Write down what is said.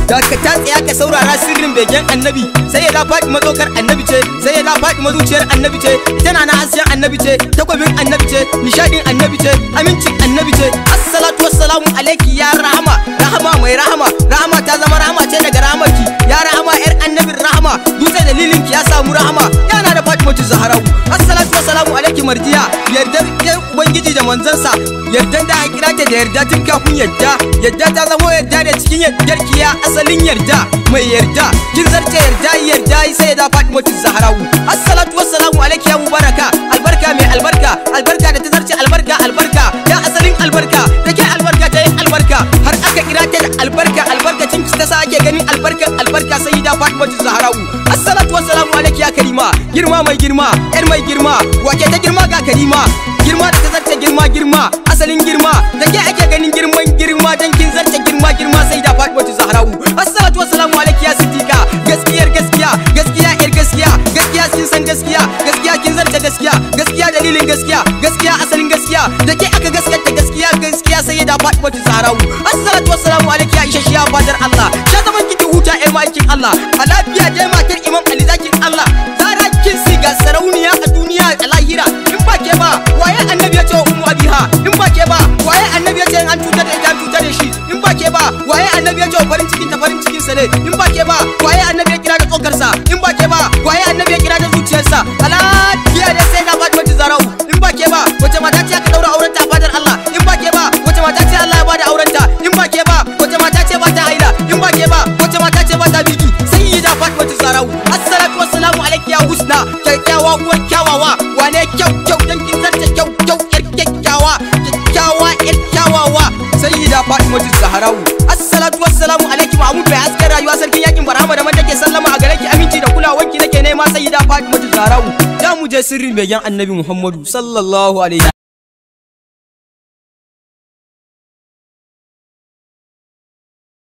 da ka ta tsaya ka saurara sirrin begen annabi sai ya da faɗi mazokar annabi ce sai ya da faɗi mazuciyar annabi ce tana na hasken annabi ce takwabin annabi ce nishadin annabi ce amincin annabi ce assalatu wassalamu alaiki ya rahama rahama mai rahama rahama ta zama rahama ce daga rahamarki ya rahama yar annabin rahama dutse dalilin ki ya samu rahama yana da fatimatu zaharau assalatu wassalamu alaiki mardiya yardar yar ubangiji da manzansa yardan da a kira ta da yarda tun kafin yarda yarda ta zamo yarda da cikin yardar ki ya asalin yarda mai yarda kin zarce yarda yarda sai da fatimatu zaharau assalatu wassalamu alaiki ya mubaraka albarka mai albarka albarka da ta zarce albarka albarka ya asalin albarka take albarka ta yin albarka har aka kira ta da albarka albarkacin ki ta sa ake ganin albarkan albarka sai da fatimatu zaharau assalatu wassalamu alaiki ya karima girma mai girma yar mai girma wake ta girma ga karima girma da ta zarce girma girma asalin girma da ke ake ganin girman girma dan kin zarce girma girma sai da fatimatu zaharau assalatu wassalamu alaiki ya siddiqa gaskiyar gaskiya gaskiya yar gaskiya gaskiya kin san gaskiya gaskiya kin zarce gaskiya gaskiya dalilin gaskiya gaskiya asalin gaskiya da ke aka gaskata gaskiya gaskiya sai da fatimatu zaharau assalatu wassalamu alaiki ya isha shiya fadar Allah sha zaman kiki huta yar maikin Allah a lafiya dai matar imam Ali zakin Allah zara kin siga sarauniya a duniya a lahira in ba ke ba waye annabi ya ce wa ummu abiha in ba ke ba waye annabi ya ce an cutar da ita an cutar da shi in ba ke ba waye annabi ya ce wa farin cikin ta farin cikin sa ne in ba ke ba waye annabi ya kira da tsokar sa in ba ke ba waye annabi ya kira da zuciyarsa a lafiya dai sai na faɗi wata zarau in ba ke ba wace mata ce aka daura auren ta a fadar Allah in ba ke ba wace mata ce Allah ya bada auren ta in ba ke ba wace mata ce ba ta haila in ba ke ba wace mata ce ba ta biki sai da faɗi wata zarau assalatu wassalamu alaiki ya husna kyakkyawa uwar kyawawa wane kyau kyau dan kin zarce kyau kyau yar kyakkyawa kyakkyawa yar kyawawa sai da faɗi wata zaharau assalatu wassalamu alaiki mahmud bai hasken rayuwa sarkin yakin barhama da man take sallama a gare ki aminci da kulawanki nake nema sai da faɗi wata zaharau za mu je sirrin begen annabi muhammadu sallallahu alaihi